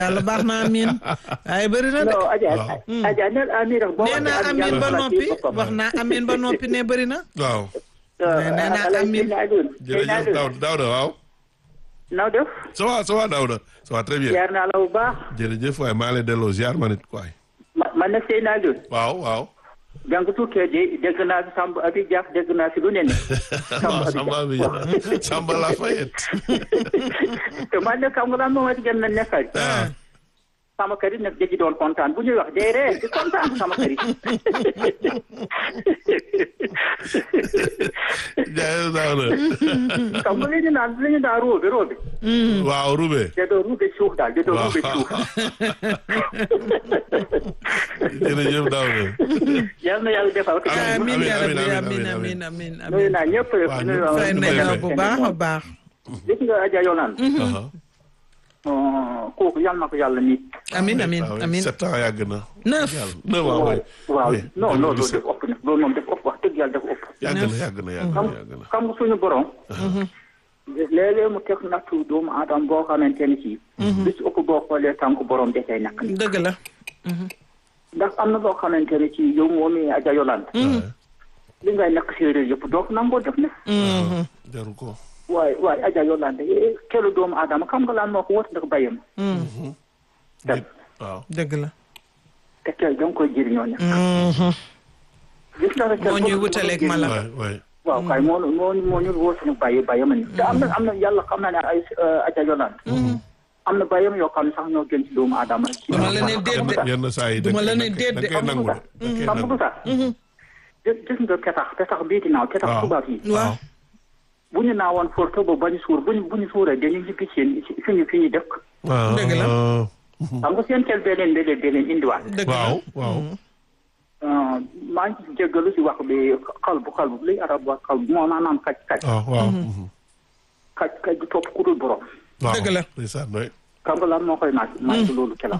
yàlla baax na amin waaye bëri na de non Adja waaw. Adja neel amin rek boo nee naa waxee amin ba yàlla noppi fàtte boppam. wax naa amin ba noppi ne bëri na waaw nee naa Alay amin. Seyna Alioune. Seyna jërëjëf Alioune. Daouda Daouda waaw noo def ça va ça va Daouda ça va très bien ziar naa la bu baax jërëjëf waaye maa ngi lay delloo ziar ma nit waay ma man nag Seyna Alioune waaw waaw jàng tukkee de dégg naa fi Samba Abi Diak dégg naa fi lu ne ne waaw Samba bi Samba la fayet te man nag xam nga lan moo ma ci gën a nekkal ah sama kër yi nag da ci doon kontaan bu ñuy wax day ree di kontaan sama kër yi jaay Daouda xam nga li ñu naan li ñu naan róobe róobe waaw Roubé da doon ruube suuf daal da doon waaw ruube suuf jërëjëf Daouda yal na yàlla defal ko Amiin, amin amiin, ya rabbi amiin, amin amiin, amin amin nuyu amin naa ñëpp rek Waaw, nuyu ñëpp fay nañ la bu baax a baax gis nga Adja Yolande Aha. kooku yal na ko yàlla nit amin amin waaw amin sept ans yàgg na neuf yàlla neuf ans waay waaw Oui, non non loolu 2017. def ëpp na loolu moom def ëpp wax dëgg yàlla def ëpp yàgg na yàgg na yàgg na yàgg na xam nga suñu borom léeg-léeg mu teg nattu doomu aadama boo xamante ni ci bis ëpp boo xoolee tànk borom desee nakk ni dëgg la ndax am na loo xamante ni ci yow moom i Adja Yolande li ngay nakk séeréer yëpp doo ko nangoo def ne jaru ko waaye waaye Adja Yolande eh, kelu doomu aadama xam nga laan moo ko wot ndax bayam nit waaw dëgg la te kel da nga koy jëriñoo ne gis nga rek moo ñuy wutaleeg mala waay waay waaw kay moo moo moo ñu woo suñu bàyyi bàyyam ni te am na am na yàlla xam naa ne ay Adja Yolande am na bàyyam yoo xam ne sax ñoo gën ci doomu aadama ci duma la ne déet de yenn saa yi Duma la ne da déet de. koy nangu de da koy xam nga nangu lu tax gis gis nga petax petax bii dinaaw petax Waaw. tubaab yi waaw bu ñu naawoon for te ba bañu suur bu ñu bu ñu suuree dañuy ñibbi seen fi ñu fi ñu dëkk waaw Dëgg la. xam nga seen kel beneen beneen beneen indiwaat dëgg la waaw waaw ah, maa ngi ci jéggalu si wax bi xalbu xalbu li arab wax xalbu moo maanaam kaj kaj waaw waaw kaj kaj du topp ku dul borom waaw Dëgg la. ndeysaan waay xam nga lan moo koy naaj naaj loolu kela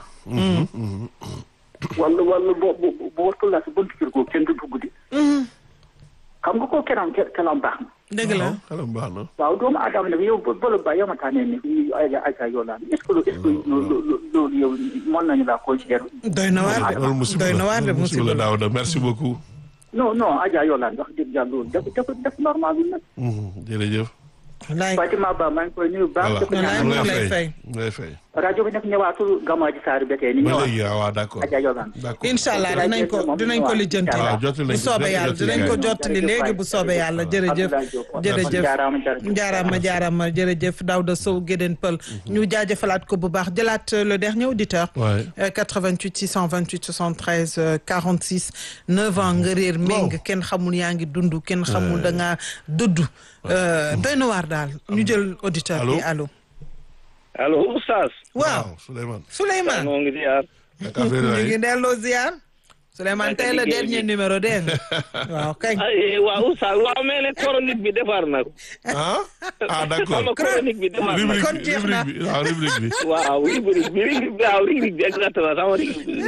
wala wala bo bo bo wattu la si buntu kër googu kenn du dugg di xam nga koo kelam kelam baax na dëgg la xelam baax na waaw doomu aadama nag yow ba ba ba yamataanee ne fii ay ay ay yoo laan est-ce que est-ce que loolu yow mën nañu laa considérer doy na waar de loolu musiba doy na la waar de musiba musiba la la Daouda merci beaucoup non non Adja yoo laan wax dëgg yàlla loolu def def def normal bi nag jërëjëf wallaay Fatima Ba maa ngi koy nuyu baax voilà dafa Wallaay, ñaan mu ngi lay lay fay. mu lay fay rajo bi nag ñëwaatul Gamaaji Saar ba tey ni ba ñëwaat léegi waaw waaw d'accord Adja yoo laan d'accord incha allah dinañ ko dinañ ko lijjanti waaw jottali bu nañ ko soobee yàlla jottali dinañ ko nañ ko. jottali léegi bu soobee yàlla jërëjëf jërëjëf jaaraama jërëjëf jaaraama jaaraama jërëjëf Daouda Sow Guédén Peul ñu jaajëfalaat ko bu baax jëlaat le dernier auditeur Ouais. Euh, 88 628 73 euh, 46 9 ans nga réer méng kenn xamul yaa ngi dund kenn xamul da ngaa dudd Euh, doy na waar daal ñu jël auditeur bi allo allo oustaz waaw Souleymane Souleymane moo ngi ziar naka affaire ñu ngi yi delloo ziar Souleymane tey la dernier numéro dégg nga waaw kañ ay waaw oustaz waaw mais nag chronique bi defar na ko ah ah d'accord sama chronique bi defar na ko rubrique kon bi jeex na. rubrique bi waaw rubrique bi waaw rubrique bi rubrique bi waaw rubrique bi exactement sama rubrique bi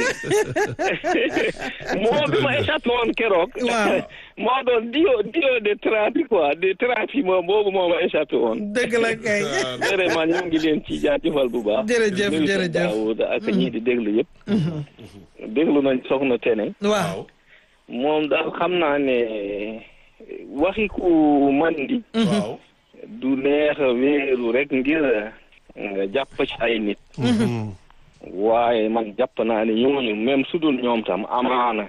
moo bi ma échappé woon keroog Waaw. moo doon dio dio de trapi quoi de trapi moom boobu moo ma échappé woon dëgg la kay vraiment ñu ngi leen ci jaajëfal bu baax Jërëjëf, Nuyu jërëjëf. Daawuda ak ñii di déglu yëpp déglu nañ soxna Tene waaw moom daal xam naa ne waxi ku mandi waaw du neex a wéeru rek ngir nga jàpp ci ay nit waaye man jàpp naa ne ñooñu même su dul ñoom tam amaana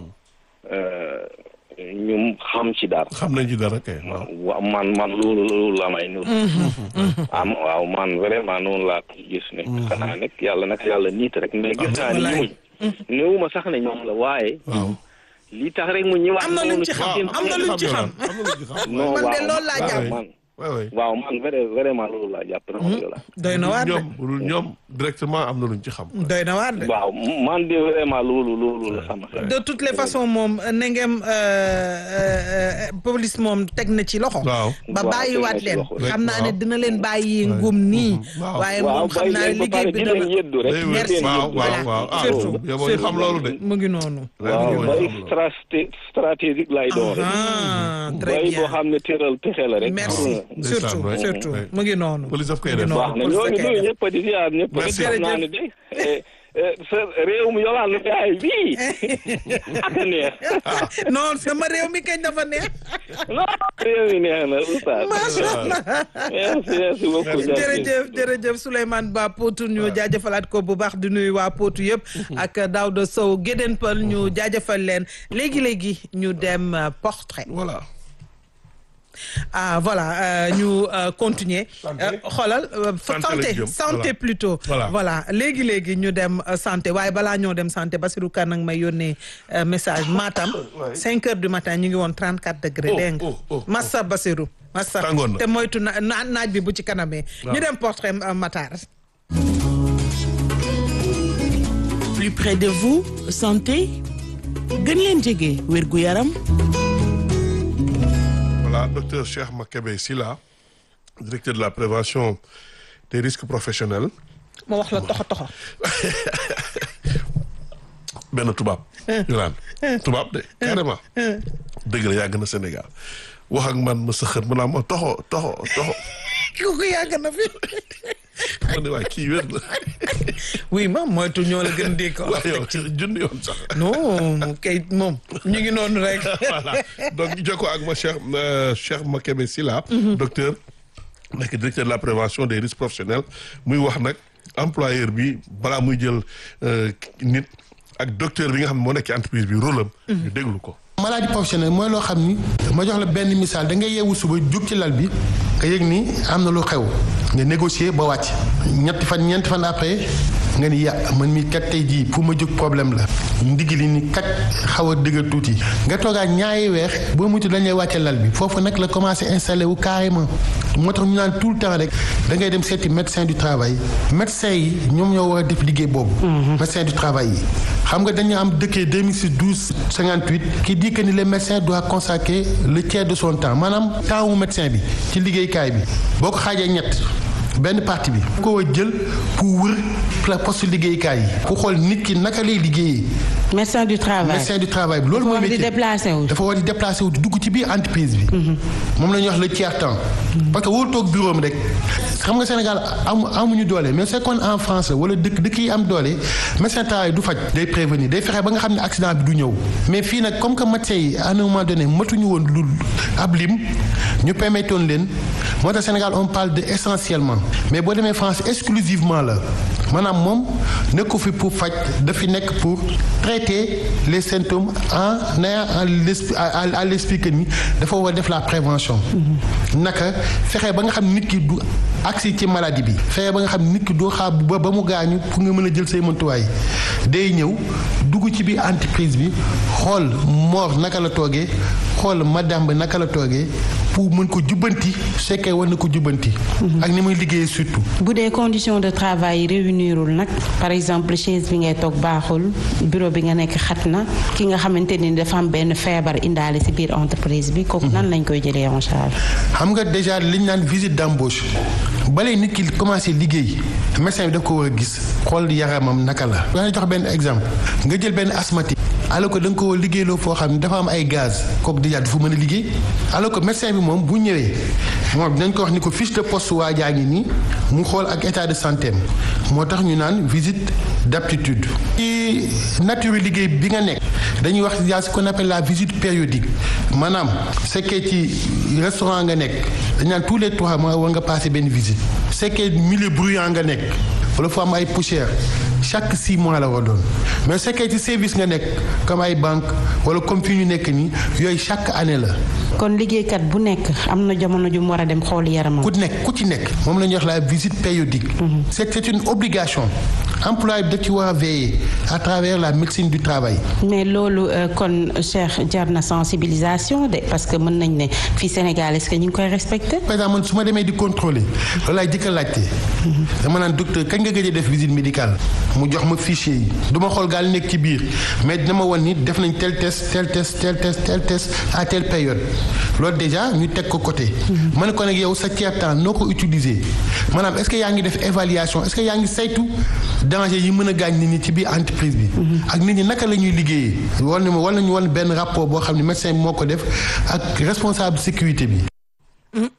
ñu xam ci dara xam nañ ci dara kay waaw wa man man loolu loolu la may nur am waaw man vraiment noonu laa ko gis ne xanaa nag yàlla nag yàlla niit rek mais gis naa ne ñooñu néewuma sax ne ñoom la waaye waaw li tax rek mu ñëwaat am na luñ noonu ci xam seen- am na luñ ci xam am na luñ ci xam non man de waaw loolu laa waaw, jàpp man waaw waaw waaw man vrai- vraiment loolu laa jàpp na moom la doy na waar de ñoom bu dul ñoom directement am na luñ ci xam doy na waar de waaw man de vraiment loolu loolu la sama xel de toutes les façons moom ne ngeen police moom teg na ci loxo. waaw ba Waaw, bàyyiwaat teg na ci leen loxo. xam naa ne Waaw. dina leen bàyyi ngum nii. waaw. waaye waaw moom xam naa ne bàyyi leen ba liggéey pare bi di dana leen yëddu rek day di wér leen waaw yëddu. waaw waaw ah surtout yow boo ñu xam loolu de mu ngi noonu. waaw Yow boo ñu bay xam loolu. straté stratégique lay doon rek ah très bay boo bien xam ne tëral pexe la rek Merci. pour surtout ouais, surtout ouais. mu ngi noonu. Police daf koy mu ngi def. noonu, baax na police ñoo ngi daf koy nuyu def. ñëpp di ziar ñëpp rek Merci. xam naa ne de eh, eh, sa réew mi yolaan lu yaay bii ak a neex non sama réew mi kañ dafa neex. non réew mi neex na oustaz macha allah. merci merci beaucoup jërëjëf jërëjëf Souleymane Ba Potou ñu jaajëfalaat ko bu baax di nuyu waa Potou yëpp ak Daouda Sow Gédén Pël ñu jaajëfal leen léegi léegi ñu dem euh, portrait voilà. ah voilà euh, ñu euh, continuer Santé. Euh, xoolal euh, Santé santé lañ jëm, santé voilà. plutôt Voilà. voilà léegi léegi ñu dem euh, santé waaye balaa ñoo dem santé Basirou Kane nag may yónnee euh, message Matam Ouais. 5 heures du matin ñu ngi woon 34 degré Oh, dégg nga oh, oh, Massa Basirou Massa Tàngoon na. te moytu na na- naaj bi bu ci kanamee ñu Waaw. dem portrait euh, Matar plus près de vous santé gën leen jege wérgu yaram Voilà, docteur Cheikh Makebe Silla, directeur de la prévention des risques professionnels. ma wax la toxo toxo benn tubaab. Yolaan tubaab de carrément. dëgg la yàgg na Sénégal wax ak man ma sëxër mu naa ma toxo toxo toxo kooku yàgg na fi ma ne waa kii wér na oui ma moytu ñoo la gën dégg ko waaye yow junni yoon sax. non kay moom ñu ngi noonu rek voilà donc ñu jokkoo ak ma Cheikh euh, Cheikh Makebe Silla. docteur nekk directeur de la prévention des risques professionnels muy wax nag employeur bi balaa muy jël euh, nit ak docteur bi nga xam ne moo nekk ci entreprise bi rôle am. ñu déglu ko. maladie professionnelle mooy loo xam ni ma jox la benn misaal da ngay yeewu suba jug ci lal bi nga yëg ni am na lu xew nga négocier ba wàcc ñetti fan ñeenti fan après nga ni ya man mi kat tey jii pour ma jóg problème la ndigg li ni kat xaw a dëgër tuuti nga toogaat ñaari weer boo mutu dañ lay wàcce lal bi foofu nag la commencé installé wu carrément moo tax ñu naan tout le temps rek da ngay dem seeti médecin du travail médecin yi ñoom ñoo war a def liggéey boobu médecin du travail yi xam nga dañu am dëkkee 2006 12 58 qui dit que ni le médecin doit consacrer le tiers de son temps maanaam temps wu médecin bi ci liggéeykaay bi boo ko xaajee ñett benn partie bi ko war jël pour wër la poste liggéeykaay yi ku xool nit ki naka lay liggéeyee médecin du travail médecin du travail bi loolu mooy war di métier déplacé wu. dafa war di déplacé wu di dugg ci biir entreprise bi moom la ñuy wax le tiers temps parce que wóolu toog bureau am rek xam nga Sénégal amu amuñu doole mais c'est qu'on en France la wala dëkk dëkk yi am doole médecin du travail du faj day prévenir day fexe ba nga xam ne accident bi du ñëw mais fii nag comme que médecin yi à un moment donné matuñu woon lu ab lim ñu permettoon leen moo tax Sénégal on parle de essentiellement mais boo demee France exclusivement la maanaam moom nekku fi pour faj dafi nekk pour traiter les symptômes en ayant à l'esprit à à l'esprit que ni dafa war a def la prévention. naka fexe ba nga xam nit ki du agsi ci maladie bi. fexe ba nga xam nit ki doo xaar ba ba mu gaañu pour nga mën a jël say mëntuwaay day ñëw dugg ci biir entreprise bi xool moor naka la toogee xool madame bi naka la toogee pour mën ko jubbanti su fekkee war na ko jubbanti. ak ni muy liggéeyee surtout. bu dee conditions de travail yi réunirul nag par exemple chaise bi ngay toog baaxul bureau bi nga nekk xat na ki nga xamante ni dafa am benn feebar indaale ci biir entreprise bi kooku nan lañ koy jëlee en charge. xam nga déjà li ñu naan visite d'embauche balee nit ki commencé liggéey médecin bi daf ko war a gis xool yaramam naka la. dana jox benn exemple nga jël benn asthmatique alors que da nga ko war a liggéeyloo foo xam ne dafa am ay gaz kooku déjà du fa mën a liggéey alors que médecin bi moom bu ñëwee moom dinañ ko wax ni ko fiche de poste waa jaa ngi nii mu xool ak état de santé am moo tax ñu naan visite d'aptitude. ci nature liggéey bi nga nekk dañuy wax y a ce qu'on appelle la visite périodique maanaam fekkee ci restaurant nga nekk dañ naan tous les trois mois war nga passer benn visite fekkee milieu bruyant nga nekk wala fu am ay poussière chaque six mois la war doon mais fekkee ci service nga nekk comme ay banque wala comme fi ñu nekk nii yooyu chaque année la kon liggéeykat bu nekk am na jamono ju mu war a dem xool yaramam. ku nekk ku ci nekk moom la ñuy wax la visite périodique c'est c'est une obligation employé bi daf ci war a veiller à travers la médecine du travail mais loolu euh, kon Cheikh jar na sensibilisation de parce que mën nañ ne fii Sénégal est-ce que ñu ngi koy respecté. par exemple man su ma demee di contrôler loolu laay jëkk a laajte dama naan docteur kañ nga gëj a def visite médicale mu jox ma fichier yi du ma xool gaal nekk ci biir mais dina ma wan ni def nañ tel test tel test tel test tel test à telle période loolu déjà ñu teg ko côté ma ne ko nag yow sa tiers temps noo ko utiliser maanaam est-ce que yaa ngi def évaluation est-ce que yaa ngi saytu danger yi mën a gaañ nit ñi ci biir entreprise bi ak nit ñi naka la ñuy liggéeyee wal ni ma wal nañu wan benn rapport boo xam ne médecin bi moo ko def ak responsable sécurité bi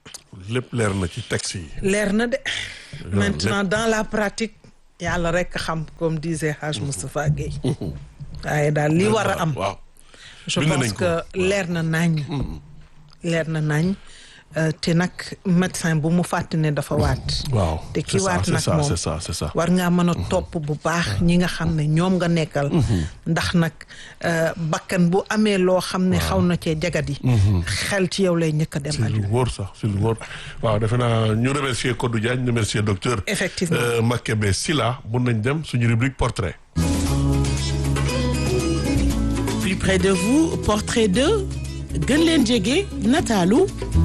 lépp leer na ci texte yi. leer na de maintenant dans la pratique yàlla rek xam comme disait Haj Moustapha Gueye waaye daal li war a am waaw. je bind pense nañ ko. que leer na nañ leer na nañ euh, te nag médecin bu mu fàtte ne dafa waat waaw te ki c'est ça, waat c'est nag ça, moom c'est ça c'est ça. war ngaa mën a topp bu baax ñi nga xam ne ñoom nga nekkal ndax nag euh, bakkan bu amee loo xam ne xaw na cee jagadi xel ci yow lay ñëkk a dem si lu Aliou wóor sax si lu wóor waaw defe naa ñu remercier Codou Diagne remercier docteur. Effectivement. euh, Makebe Silla mun nañ dem suñu rubrique portrait. plus près de vous portrait de gën leen jege nataalu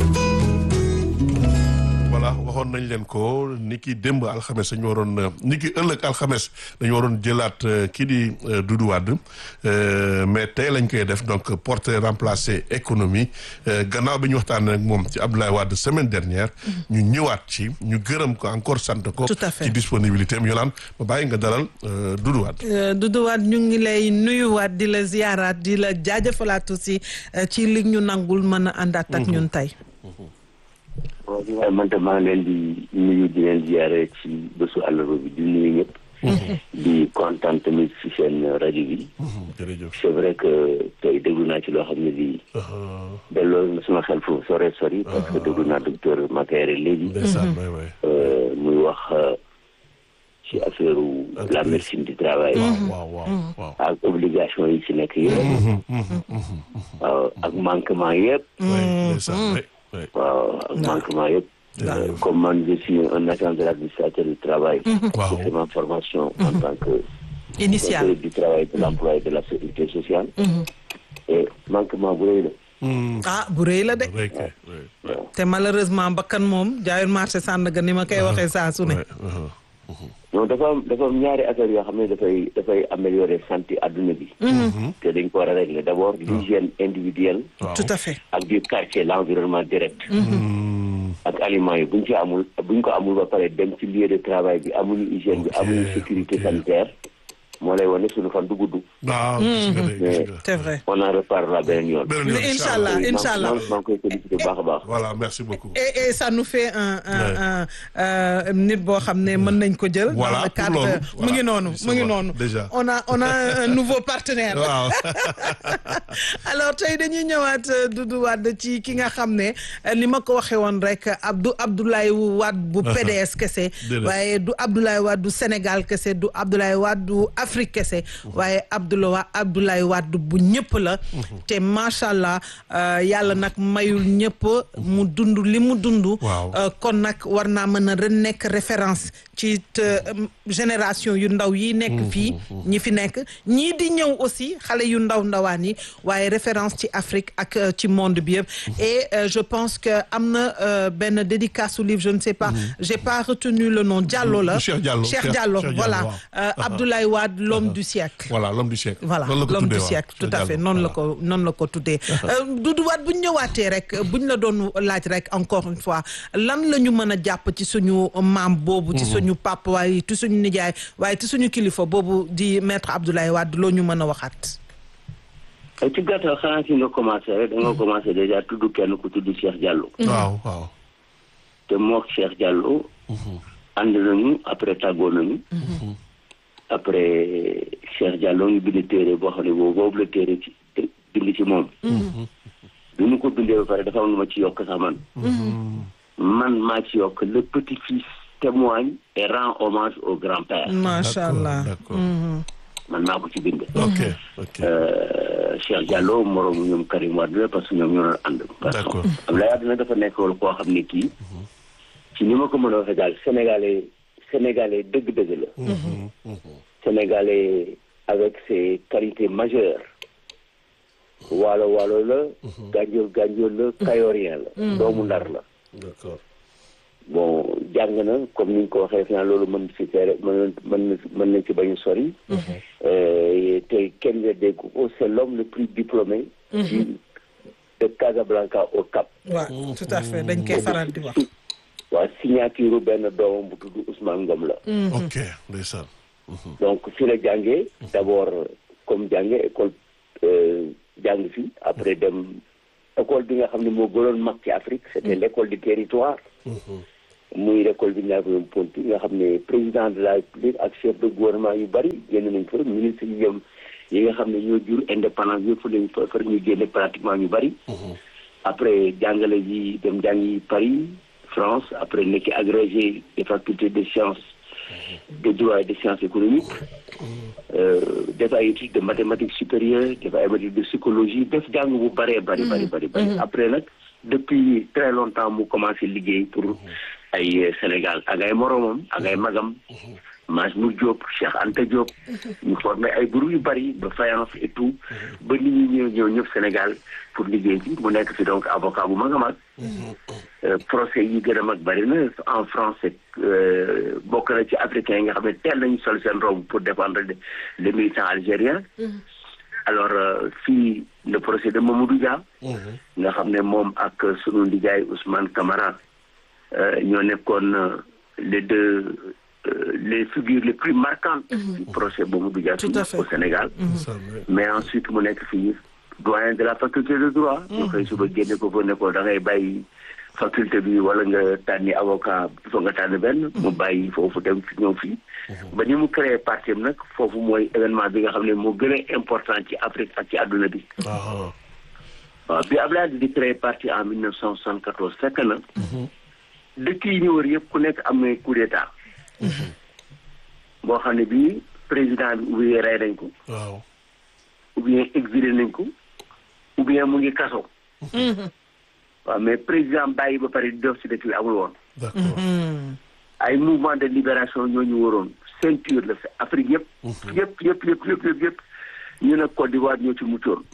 voilà waxoon nañ leen ko ni ki démb alxames dañu waroon euh, ni ki ëllëg alxames dañu waroon jëlaat euh, kii di euh, Doudou Wade euh, mais tey lañ koy def donc portrait remplacé économie euh, gannaaw bi ñu waxtaan ak moom ci Abdoulaye Wade semaine dernière ñu ñëwaat ci ñu gërëm ko encore sant ko Tout à fait. ci disponibilité am yolaan ma bàyyi nga dalal euh, Doudou Wade Euh, Doudou Wade ñu ngi lay nuyuwaat di la ziyaaraat di la jaajëfalaat aussi euh, ci li ñu nangul mën a àndaat ak ñun tey waaw man de maa ngi leen di nuyu di leen ziare ci bésu àllarba bi di nuyu ñëpp. di kontaan tamit ci seen rajo bi. jërëjëf c'est vrai que tey déglu naa ci loo xam ne bii. delloo na sama xel foofu sore sori. parce que déglu naa docteur Makayre léegi. ndeysaan waay waay euh, muy wax euh, ci affaire la médecine du travail. waaw waaw waaw ak obligation yi ci nekk yëpp. waaw ak manquement yëpp. waay ndeysaan waay waay waaw ak manquement yëpp. Jërëjëf. comme man je suis un agent de l'administrateur du travail. Waaw. J'ai fait ma formation en tant que initial conseiller du travail de l'emploi et de la sécurité sociale. et manquement bu rëy la. Hmm, ah bu rëy la de waay kay, waay, waay. te malheureusement bakkan moom jaayul marché Sandaga ni ma koy waxee saa su ne waay, uh-huh. non dafa am dafa am ñaari affaire yoo xam ne dafay dafay améliorer santé adduna bi. te dañ ko war a régler d'abord l'hygiène individuelle. waaw tout à fait ak du quartier l'environnement direct. ak aliments yi bu ñu ci amul bu ñu ko amul ba pare dem ci lieu de travail bi amuñu hygiène bi Ok, amuñu sécurité ok. sanitaire moo lay wane suñu fan du gudd. waaw gis nga de, gis nga. c'est vrai on en reparlera beneen yoon. beneen yoon, incha allah maa- incha allah maa- maa ngi koy félicité bu baax a baax. voilà merci beaucoup et et ça nous fait un un un euh, nit boo xam ne mën nañ ko jël. Voilà, dans le pour cadre loolu, mu voilà, ngi noonu mu ngi justement, noonu. déjà. on a on a un nouveau partenaire. waaw alors tey dañuy ñëwaat euh, Doudou Wade ci ki nga xam ne euh, ni ma ko waxee woon rek Abdou Abdoulaye Wade bu PDS kese. Déedéet. waaye du Abdoulaye Wade du Sénégal kese du Abdoulaye Wade du Afrique kese. waaye Abdoulaye Abdoulaye Wade bu ñëpp la. te macha allah euh, yàlla nag mayul ñëpp mu dund li mu dund. Waaw. Euh, kon nag war naa mën a ren nekk référence ci te, euh, génération yu ndaw yi nekk fii ñi fi nekk ñii di ñëw aussi xale yu ndaw ndawaan yi waaye référence ci Afrique ak euh, ci monde bi yëpp et euh, je pense que am na euh, benn dédicace au livre je ne sais pas j'ai pas retenu le nom Diallo la Cheikh Diallo, Cheikh Cheikh- Diallo Cheikh Diallo, voilà waaw. Euh, Abdoulaye Wade l'homme du siècle voilà l'homme du siècle voilà Noonu la ko l'homme tuddee, du waaw. siècle tout à Cheikh fait Diallo, noonu la voilà. ko noonu la ko tuddee Doudou Wade bu ñu ñëwaatee rek bu ñu la doon laaj rek encore une fois lan la ñu mën a jàpp ci suñu maam boobu ci suñu papa waaye ci suñu nijaay waaye ci suñu kilifa boobu di maître Abdoulaye Wade loo ñu mën a waxaat ci gàttal xanaa fi nga commencé rek da nga commencé déjà tudd kenn ku tudd Cheikh Diallo. waaw waaw te mook Cheikh Diallo. ànd nañu après tàggoo nañu. après Cheikh Diallo ñu bind téere boo xam ne boobu boobu la téere ci bind ci moom. bi mu ko bindee ba pare dafa am lu ma ci yokk sax man. man maa ci yokk le petit-fils témoigne et rend hommage au grand-père. macha allah d'accord man maa ko ci bind. ok ok Euh, Cheikh Diallo moromu ñoom Karim Wade la parce que ñoom ñoo doon ànd. D'accord. Abdoulaye Wade nag dafa nekk woon koo xam ne kii ci ni ma ko mën a waxee daal sénégalais sénégalais dëgg-dëgg la. sénégalais avec ses qualités majeures. waalo waalo la. gànjool gànjool la kayorien la. doomu ndar la. d'accord bon jàng na comme ni nga ko waxee fi loolu mën si tere mën mën mën nañ ci bañ a sori. Euh, te kenn nga dégg ko c'est l'homme le plus diplômé. du de Casablanca au Cap. waaw tout à fait dañ koy faral di wax waa signature benn doomam bu tudd Ousmane Ngom la. ok ndeysaan donc fi la jàngee d'abord comme jàngee école euh, jàng fi après dem école bi nga xam ne moo gënoon mag ci Afrique c'était l'école du territoire. muy récolte bi Ndiaye Ponty nga xam ne président de la République ak chef de gouvernement yu bari génn nañ fa ministre yi yëm yi nga xam ne ñoo jur indépendance yëpp lañ fa far ñu génne pratiquement ñu bari. après jàngale ji dem jàngi Paris France après nekk agrégé des facultés de sciences de droit et de sciences économiques def ay études de mathématiques supérieures def ay études de psychologie def jàng bu bëree bari bari bari bari après nag depuis très longtemps mu commencé liggéey pour ay Sénégal ak ay moromam ak ay magam Majmout Diop Cheikh Anta Diop ñu formé ay groupe yu bari ba Fayence et tout ba nit ñi ñëw ñëw ñëpp Sénégal pour liggéey ci mu nekk fi donc avocat bu mag a mag procès yi gën a mag bari na en France bokk na ci africain yi nga xam ne teel nañu sol seen robe pour défendre les militants algériens alors fii le procès de Mamadou Dia nga xam ne moom ak sunu ndijaay Ousmane Camara ñoo nekkoon les deux les figures les plus marquantes du procès Mamadou Dia au Sénégal mais ensuite mu nekk fii doyen de la faculté de droit ñu koy suba génne ko fa ne ko da ngay bàyyi faculté bi wala nga tànni avocat fa nga tànn benn mu bàyyi foofu dem fi ñëw fii ba ni mu créé parti am nag foofu mooy événement bi nga xam ne moo gën a important ci Afrique ak ci àdduna bi waaw bi Abdoulaye di créé parti en mille neuf cent soixante-quatorze fekk na dëkk yi ñu wër yëpp ku nekk am na coup d'état boo xam ne bii président bi ou bien rey nañ ko ou bien exilé nañ ko ou bien mu ngi kaso waaw mais président bàyyi ba pare di def si dëkk bi amul woon ay mouvement de libération ñoo ñu waroon ceinture la fi Afrique yëpp yëpp yëpp yëpp yëpp yëpp yëpp ñu ne Côte d'Ivoire ñoo ci muccoon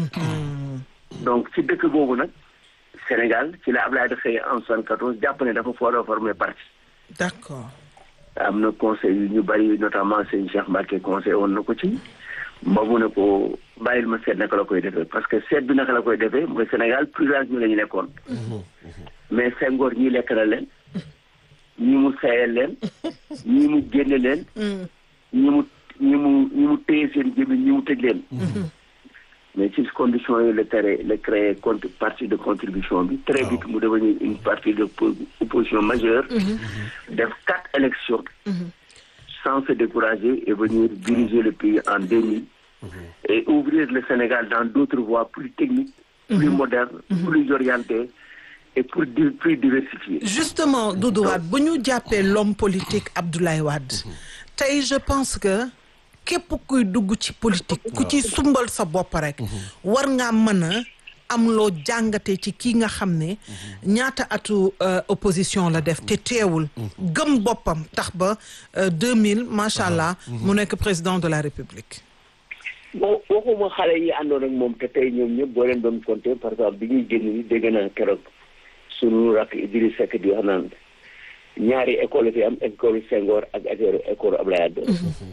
donc ci dëkk boobu nag Sénégal ci la Ablaye da xëy en soixante-quatorze jàpp ne dafa foora former parti d'accord am na conseil yu ñu bari notamment sëñ Cheikh Mbacké conseil woon na ko ci ba mu ne ko bàyyil ma seet naka la koy defee parce que seet bi naka la koy defee mooy Sénégal plurage ñu la ñu nekkoon mais Senghor ñii lekk na leen ñi mu sayal leen ñi mu génne leen ñi mu ñi mu ñi mu téye seen gémmiñ ñi mu tëj leen mais ci conditions yi la tere la créé compte parti de contribution bi très vite mu devenir une partie de opposition majeure def quatre élections sans se décourager et venir diriger le pays en 2000 et ouvrir le Sénégal dans d'autres voies plus techniques plus modernes plus orientées et pour plus diversifiées justement Doudou Wade bu ñu jàppee l'homme politique Abdoulaye Wade tey je pense que képp kuy dugg ci politique ku ci sumbal sa bopp rek war ngaa mën a am loo jàngate ci kii nga xam ne ñaata atu opposition la def te teewul gëm boppam tax ba 2000 macha allah mu nekk président de la république bon waxuma xale yi àndoon ak moom te tey ñoom ñëpp boo leen doon compter par exemple bi ñuy génn ni dégg naa keroog sunu rakk Idriss Seck di wax naan ñaari école fi am école Senghor ak école Abdoulaye Wade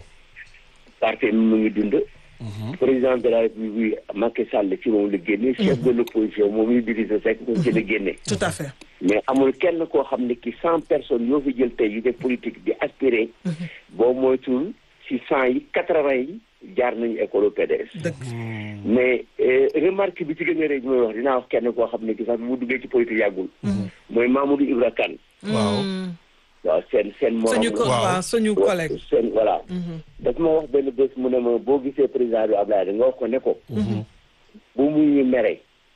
parti mu ngi dund président de la république Macky Sall ci moom la génne chef de l'opposition moom Idrissa Seck moom ci la génne tout à fait mais amul kenn koo xam ne ki cent personnes yoo fi jël tey yu def politique di aspirer boo moytul ci cent yi quatre-vingt yi jaar nañu école PDS mais remarque bi ci gën a rëy bi may wax dinaa wax kenn koo xam ne ki sax bi mu duggee ci politique yàggul mooy Mamadou Ibra Kane waaw waaw seen seen morom suñu waaw suñu collègue seen voilà daf ma wax benn bés mu ne ma boo gisee président bi Abdoulaye da nga wax ko ne ko bu muy ñu mere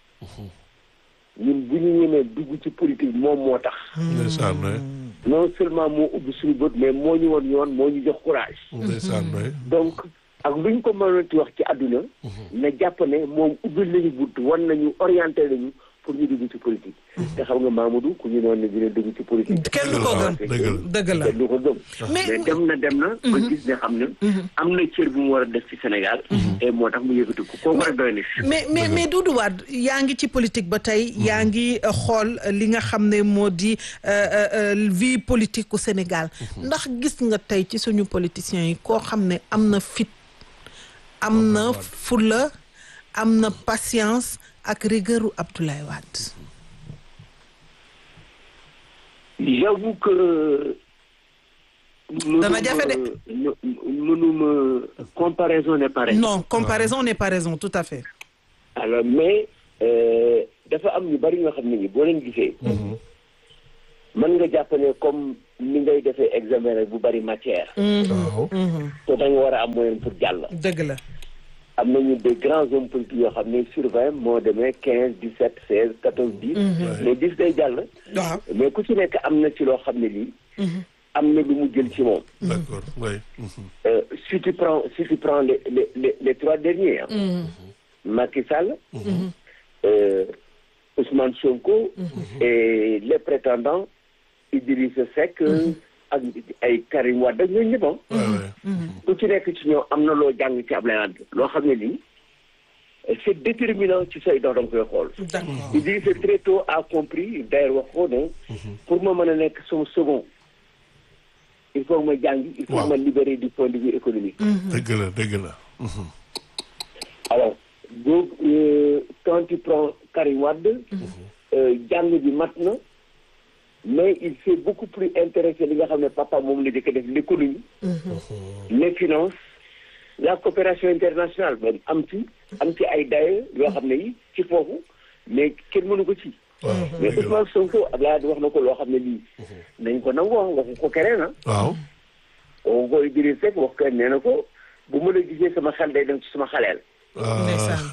ñun bu ñu ñemee dugg ci politique moom moo tax ndeysaan waay non seulement moo ubbi suñu bët mais moo ñu woon yoon moo ñu jox courage ndeysaan waay donc ak lu ñu ko mënoon ci wax ci àdduna na jàpp ne moom ubbil nañu bunt wan nañu orienté nañu pour ñu dugg ci politique te xam nga Mamadou ku ñu noonu ne dina dugg ci politique kenn du ko gëm dëgg la kenn du ko gëm mais dem na dem na ba gis ne xam ne am na cër bu mu war a def ci Sénégal et moo tax mu yëkkati ko kooku rek doy na mais mais mais Doudou Wade yaa ngi ci politique ba tey yaa ngi xool li nga xam ne moo di vie politique u Sénégal ndax gis nga tey ci suñu politiciens yi koo xam ne am na fit am na fulla am na patience ak rigueur Abdoulaye Wade j'avoue que dana jafe de mënuma comparaison n'est pas raison non comparaison n'est pas raison tout à fait alors mais dafa am ñu bari ñoo xam ne ñi boo leen gisee mën nga jàpp ne comme ni ngay defee examen rek bu bari matière. waaw te da nga war a am moyen pour jàll. dëgg la. am nañu des grands hommes politiques yoo xam ne sur vingt moo demee quinze dix sept seize quatorze dix. mais dix day jàll. waaw mais ku ci nekk am na ci loo xam ne lii. am na lu mu jël ci moom. d'accord oui. Euh, si tu prends si tu prends les les les, les trois derniers. hein, Macky Sall. euh, Ousmane Sonko. et les prétendants Idrissa Seck. ak ay Karim Wade ak ñooñu ñëpp ah. ku ci nekk ci ñoom am na loo jàng ci Ablaye Wade loo xam ne lii c'est déterminant ci say dox da nga koy xool. d'accord Idrissa très tôt a compris d'ailleurs wax ko ne pour ma mën a nekk sama second il faut que ma jàng il faut que ma libérer du point de vue économique. dëgg la dëgg la. alors donc euh, quand tu prends Karim Wade euh, jàng bi mat na mais il s'est beaucoup plus intéressé li nga xam ne papa moom la jëkk def l'économie les finances la coopération internationale ba am ci am ci ay daye yoo xam ne yi ci foofu mais kenn mënu ko ci mais dëgg la Ousmane Sonko Abdoulaye Wade wax na ko loo xam ne lii nañ ko nangu wax waxu ko keneen ah waaw. oo ko Idriss Seck wax ko nee na ko bu ma la gisee sama xel day dem ci sama xaleel Ndeysaan.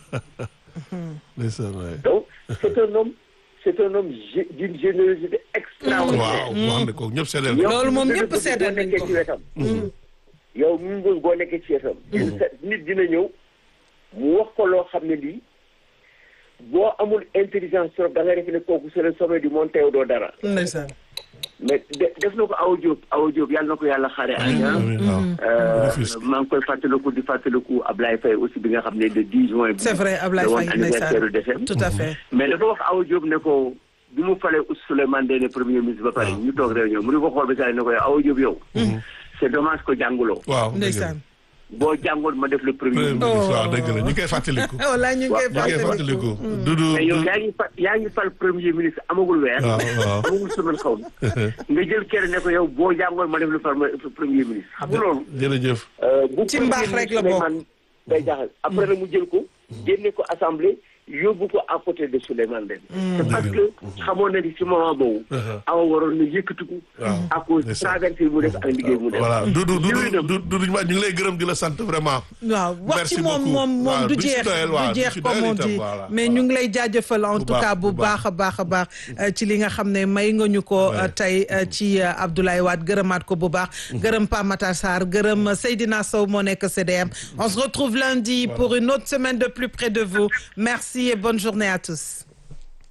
ndeysaan waay. donc c'est un homme c'est un homme gé- d'une générosité extraordinaire waaw wax na ko ñëpp seedeel yow Loolu moom dina ñëpp bëgg seedal boo nañ nekkee ko. ci wetam yow mu ngi boo nekkee ci wetam nit dina ñëw mu wax ko loo xam ne lii boo amul intelligence trop da nga def ne kooku c'est le sommet du monde teew doo dara Ndeysaan. mais de- def na ko Awa Diop Awa Diop yàlla na ko yàlla xaare àjjana amiin waaw. Euh, Rufisque. maa ngi koy fàttaliku di fàttaliku Ablaye Faye aussi bi nga xam ne le 10 juin. bi c'est vrai Ablaye la woon Faye anniversaire ndeysaan décès tout à fait. mais dafa wax Awa Diop ne ko bi mu falee Oust Souleymane Ndéné premier ministre ba pare ñu toog réunion mu ne ko xool ba saa ne ko yow Awa Diop yow. c'est dommage ko jànguloo. waaw dëgg la. ndeysaan. boo jàngoon ma def le premier premier ministre. ministre waaw dëgg la ñu koy fàttaliku. walla ñu ngi koy ñu koy fàttaliku. Dudu mais yow yaa ngi fa yaa ngi fal premier ministre amagul weer. waaw waaw. amagul semaine xaw ma. nga jël kenn ne ko yow boo jàngoon ma def le par- premier ministre xam nga loolu. jërëjëf. Euh, bu Ci mbaax rek la bokk. Souleymane day jaxal après nag mu jël ko génne ko assemblée yóbbu ko à côté de Souleymane Ndéné c'est parce que xamoon na ni ci moment boobu awa waroon na yëkkatiku Waaw. à cause C'est ça. traversée mu def ak liggéey mu def voilà Dudu Dudu Jërëjëf. Dudu ñu ngi lay gërëm di la sant vraiment. waaw wax Merci ci moom beaucoup. moom waaw moom du du ci jeex doyal, waaw, du du jeex ci comme doyal on itam, dit voilà, mais voilà. ñu ngi lay jaajëfal en Bu tout baax, cas bu bu baax a baax a baax euh, ci li nga xam ne may nga ñu ko Ouais. euh, tey euh, ci euh, Abdoulaye Wade gërëmaat ko bu baax gërëm Pa Matar Sarr gërëm euh, Seydina Sow moo nekk CDM on se retrouve lundi pour une autre semaine de plus près de vous merci et bonne journée à tous